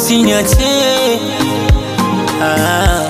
usiniache ah.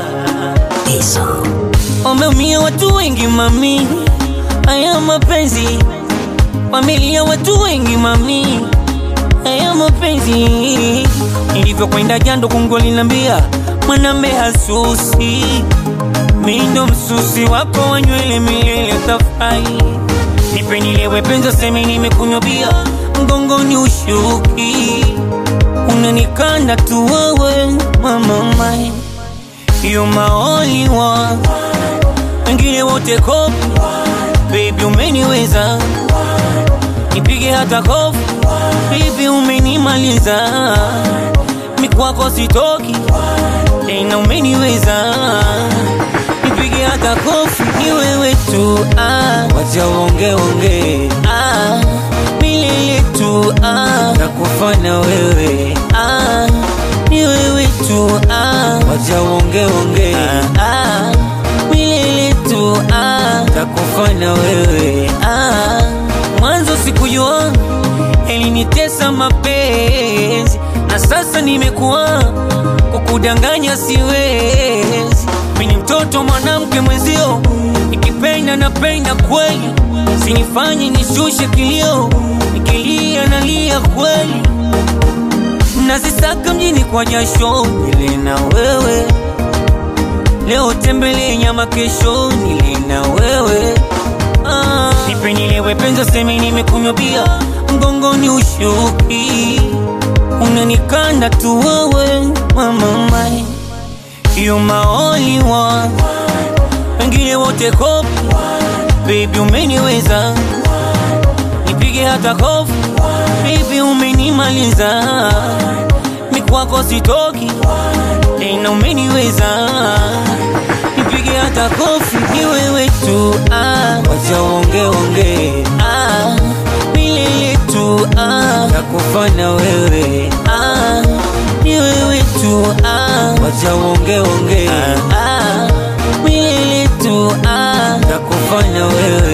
Wameumia watu wengi mami, haya mapenzi. Familia watu wengi mami, haya mapenzi. Nilivyokwenda jando kungo linambia mwanambe hasusi, mi ndo msusi wako wa nywele milele tafai. Nipe nilewe penza semi nimekunywa bia, mgongoni ushuki, unanikanda tu wewe mama mai You my only one, wengine wote kopi. Baby umeniweza, nipige hata kofi. Baby umenimaliza, mikwako sitoki tena, umeniweza, nipige hata kofi. Ni wewe tu ah, wacha uonge onge ah, milele tu ah, nakufana wewe ah, ni wewe tu ah, wacha uonge onge ah, ah, milele tu ah, nakufana wewe ah, mwanzo sikujua elinitesa mapenzi na sasa nimekuwa kukudanganya siwezi mini mtoto mwanamke mwenzio nikipenda napenda kweli sinifanye nishushe kilio nikilia nalia kweli nazisaka mjini kwa jasho nile na wewe leo tembele nyama kesho nile na wewe ah. nipe nilewe penza semi nimekunywa bia mgongoni ushuki unanikanda tu wewe mama mai You my only one, wengine wote kopi. Baby umeniweza, nipige hata kofi. Baby umenimaliza, mikwako sitoki tena, umeniweza, nipige hata kofi. Ni wewe tu ah, wacha uonge onge ah, milele tu ah, nakufana wewe ah, ni wewe tu ah, wacha uonge onge ah, ah, milele tu ah, nakufana wewe